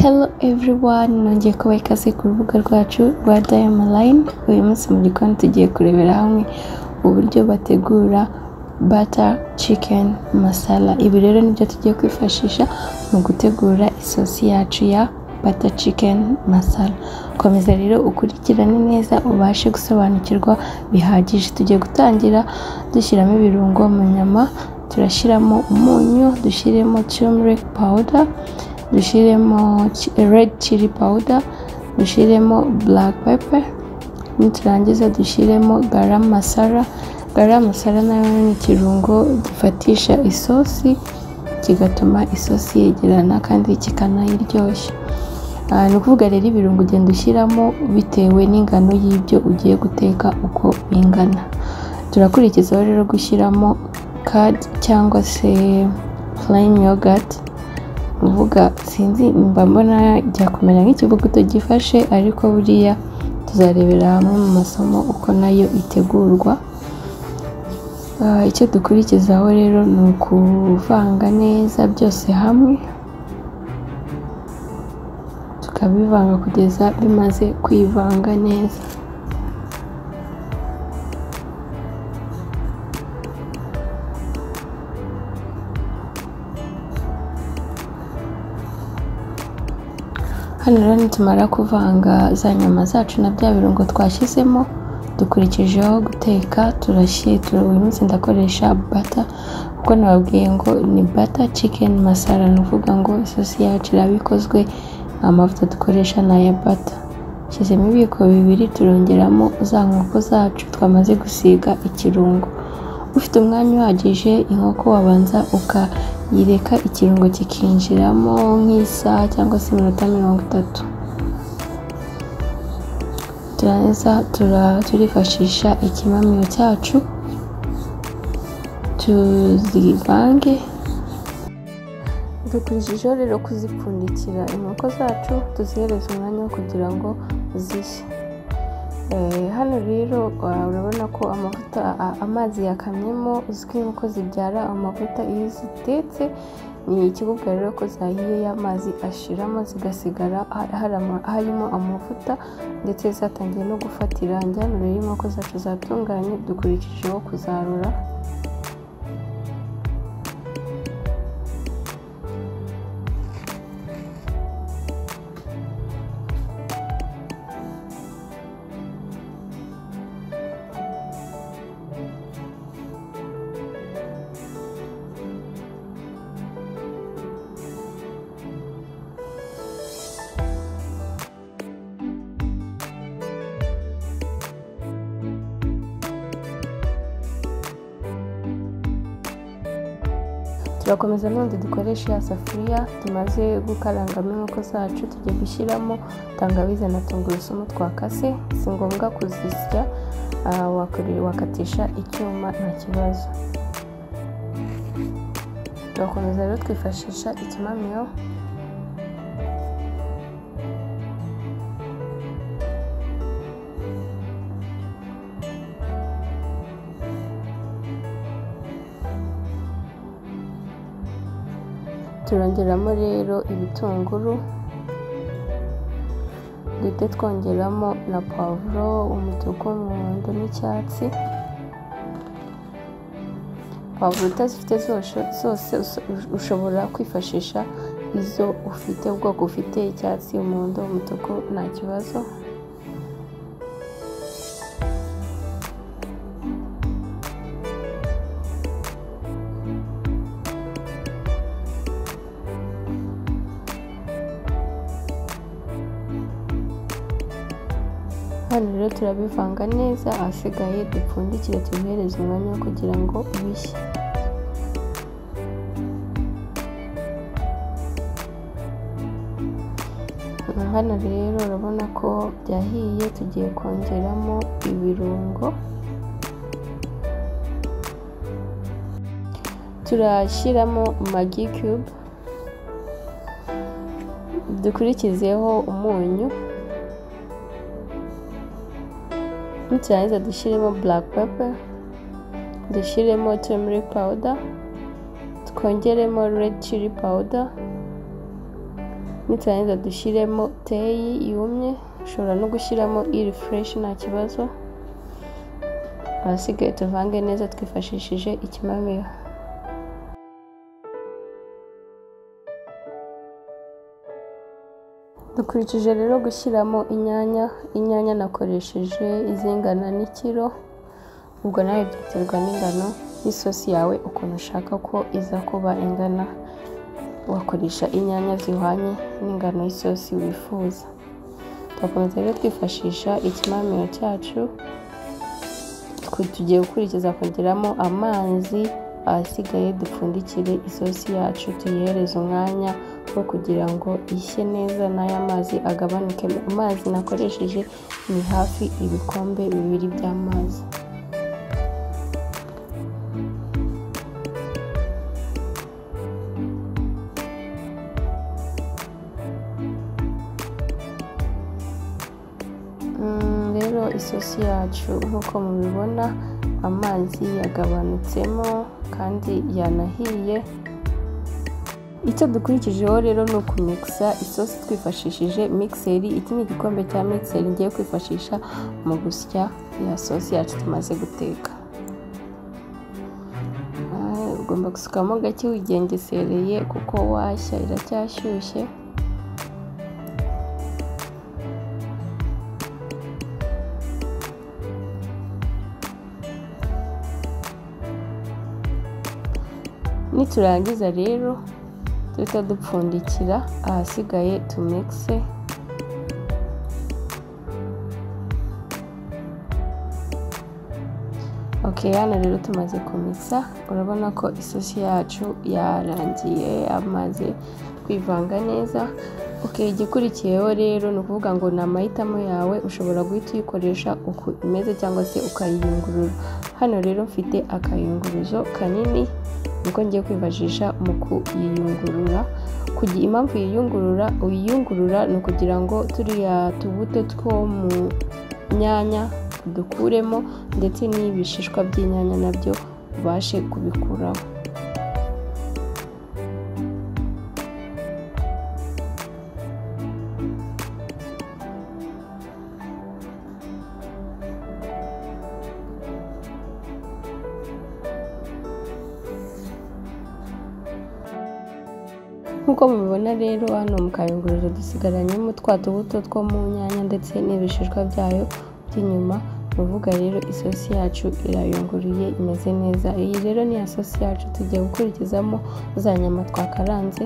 Hello everyone, nongeye kubaha ikaze ku rubuga rwacu rwa Diamond Line. Uyu munsi mu gikoni tugiye kurebera hamwe uburyo bategura butter chicken masala. Ibi rero nibyo tugiye kwifashisha mu gutegura isosi yacu ya butter chicken masala. Komeza rero ukurikirane neza ubashe gusobanukirwa bihagije. Tugiye gutangira dushyiramo ibirungo mu nyama, turashyiramo umunyu, dushyiremo turmeric powder, dushyiremo chi- red chili powder, dushyiremo black pepper, niturangiza dushyiremo garam masala. Garam masala nayo ni ikirungo gifatisha isosi, kigatuma isosi yegerana kandi kikanayiryoshya. Ah, ni ukuvuga rero ibirungo ugenda ushyiramo bitewe n'ingano y'ibyo ugiye guteka uko bingana. Turakurikizaho rero gushyiramo curd cyangwa se plain yogurt, kuvuga sinzi mba mbona jya kumera nk'ikivuguto gifashe ariko buriya tuzarebera hamwe mu masomo uko nayo itegurwa. Ah, icyo dukurikizaho rero ni ukuvanga neza byose hamwe, tukabivanga kugeza bimaze kwivanga neza. Hano rero nitumara kuvanga za nyama zacu na bya birungo twashyizemo, dukurikijeho guteka turashyira, uyu munsi ndakoresha bata kuko nababwiye ngo ni bata chicken masala, ni ukuvuga ngo isosi yacu iraba ikozwe, amavuta dukoresha ni aya bata. Shyizemo ibiyiko bibiri turongeramo za nkoko zacu twamaze gusiga ikirungo. Ufite umwanya uhagije inkoko wabanza ukayireka ikirungo kikinjiramo nk'isaha cyangwa se iminota mirongo itatu. Turangiza tura- turifashisha ikimamiyo cyacu tuzivange, dukurikijeho rero kuzipfundikira inkoko zacu tuzihereza umwanya wo kugira ngo zishye. Eh, hano rero ah, urabona ko amavuta ah, amazi yakamyemo uzwi nk'uko zibyara amavuta iyo zitetse ni ikibubwa rero ko zahiye y'amazi ashiramo zigasigara ha- harama- harimo amavuta ndetse zatangiye no gufata irangi hano rero inkoko zacu zatunganye dukurikijeho kuzarura turakomeza none dukoreshe ya safuriya tumaze gukarangamo inkoko zacu tugiye gushyiramo tangawizi na tungurusumu twakase si ngombwa kuzisya ah, wakuri- wakatisha icyuma nta kibazo turakomeza rero twifashisha ikimamiyo turongeramo rero ibitunguru ndetse twongeramo na pavuro umutuku umuhondo n'icyatsi pavuro utazifite zosho- zose uso- ushobora kwifashisha izo ufite ubwoko ufite icyatsi umuhondo umutuku nta kibazo hano rero turabivanga neza ahasigaye dupfundikire tubihereze umwanya wo kugira ngo bishye hano rero urabona ko byahiye tugiye kongeramo ibirungo turashyiramo magi cube dukurikizeho umunyu niturangiza dushyiremo black pepper dushyiremo turmeric powder twongeremo red chili powder niturangiza dushyiremo teyi yumye ushobora no gushyiramo iri fureshi nta kibazo ahasigaye tuvange neza twifashishije ikimamiyo dukurikije rero gushyiramo inyanya inyanya nakoresheje izingana n'ikiro ubwo nawe byaterwa n'ingano y'isosi yawe ukuntu ushaka ko iza kuba ingana wakoresha inyanya zihwanye n'ingano y'isosi wifuza turakomeza rero twifashisha ikimamiro cyacu tugiye gukurikiza kongeramo amazi ahasigaye dupfundikire isosi yacu tuyihereze umwanya wo kugira ngo ishye neza n'aya mazi agabanuke amazi nakoresheje ni hafi ibikombe bibiri by'amazi rero isosi yacu nk'uko mubibona amazi yagabanutsemo kandi yanahiye icyo dukurikijeho rero ni ukumikisa isosi twifashishije mikiseri iki ni igikombe cya mikiseri ngiye kwifashisha mu gusya ya sosi yacu tumaze guteka ugomba gusukamo gake wigengesereye kuko washya iracyashyushye niturangiza rero duhita dupfundikira ahasigaye tumikise ok hano rero tumaze kumikisa urabona ko isosi yacu yarangiye amaze kwivanga neza ok igikurikiyeho rero ni ukuvuga ngo ni amahitamo yawe ushobora guhita uyikoresha uko imeze cyangwa se ukayiyungurura hano rero mfite akayunguruzo kanini niko ngiye kwifashisha mu kuyiyungurura impamvu yiyungurura uyiyungurura ni ukugira ngo turiya tubuto two mu nyanya dukuremo ndetse n'ibishishwa by'inyanya nabyo ubashe kubikuraho nk'uko mubibona rero hano mu kayunguruzo dusigaranyemo twa tubuto two mu nyanya ndetse n'ibishishwa byayo by'inyuma uvuga rero isosi yacu irayunguruye imeze neza iyi rero ni ya sosi yacu tugiye gukurikizamo za nyama twakaranze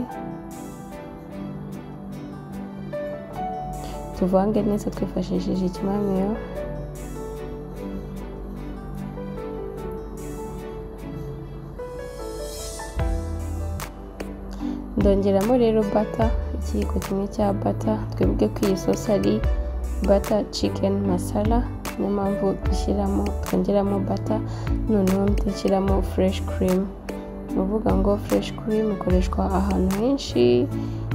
tuvange neza twifashishije ikimamiyo ndongeramo rero bata ikiyiko kimwe cya bata twebwe ko iyi sosi ari bata cikeni masara niyo mpamvu dushyiramo twongeramo bata noneho dushyiramo fureshi kirimu ni ukuvuga ngo fureshi kirimu ikoreshwa ahantu henshi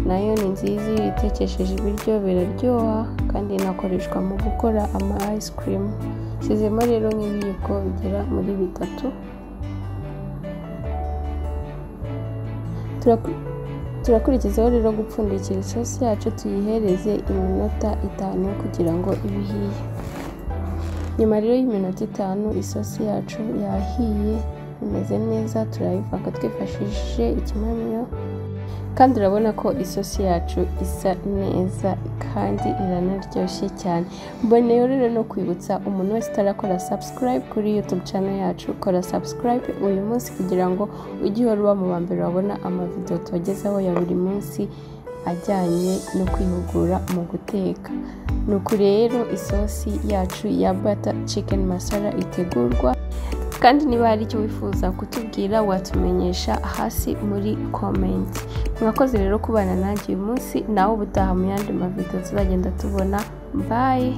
nayo ni nziza iyo itekesheje ibiryo biraryoha kandi inakoreshwa mu gukora ama ayisi kirimu ishyizemo rero nk'ibiyiko bigera muri bitatu turakurikizaho rero gupfundikira isosi yacu tuyihereze iminota itanu kugira ngo ibe ihiye nyuma rero y'iminota itanu isosi yacu yahiye imeze neza turayivanga twifashishije ikimamiyo kandi urabona ko isosi yacu isa neza kandi iranaryoshye cyane mboneyeho rero no kwibutsa umuntu wese utarakora subscribe kuri youtube channel yacu kora subscribe uyu munsi kugira ngo ujye uhora uba mu mbere wabona amavidewo tubagezaho ya buri munsi ajyanye no kwihugura mu guteka nuko rero isosi yacu ya bata chicken masara itegurwa kandi niba hari icyo wifuza kutubwira watumenyesha hasi muri komenti mwakoze rero kubana nanjye uyu munsi nawe ubutaha mu yandi mavidewo tuzagenda tubona bayi